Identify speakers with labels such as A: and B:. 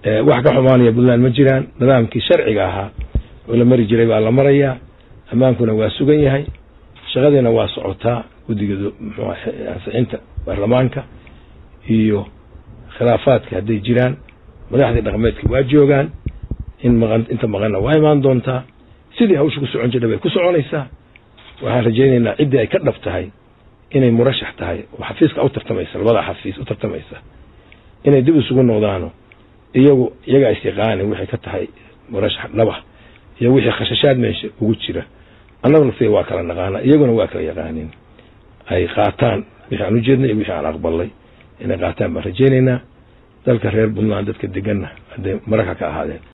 A: wax ka xumaanaya puntland ma jiraan nidaamkii sharciga ahaa oo la mari jiray baa la marayaa ammaankuna waa sugan yahay shaqadiina waa socotaa guddiga mxu ansixinta baarlamaanka iyo khilaafaadka hadday jiraan madaxdii dhaqmeedka waa joogaan in maqan inta maqanna waa imaan doontaa sidii hawsha ku socon jirta bay ku soconaysaa waxaan rajaynaynaa ciddii ay ka dhab tahay inay murashax tahay oo xafiiska u tartamaysa labada xafiis u tartamaysa inay dib isugu noqdaano iyagu iyagaa isyaqaanin waxay ka tahay murashax dhaba iyo wixii khashashaad meesha ugu jira annagu naftiga waa kala naqaana iyaguna waa kala yaqaanin ay qaataan wixii aan ujeednay iyo wixii aan aqbalay inay qaataan baan rajaynaynaa dalka reer puntland dadka deganna hadday mararka ka ahaadeen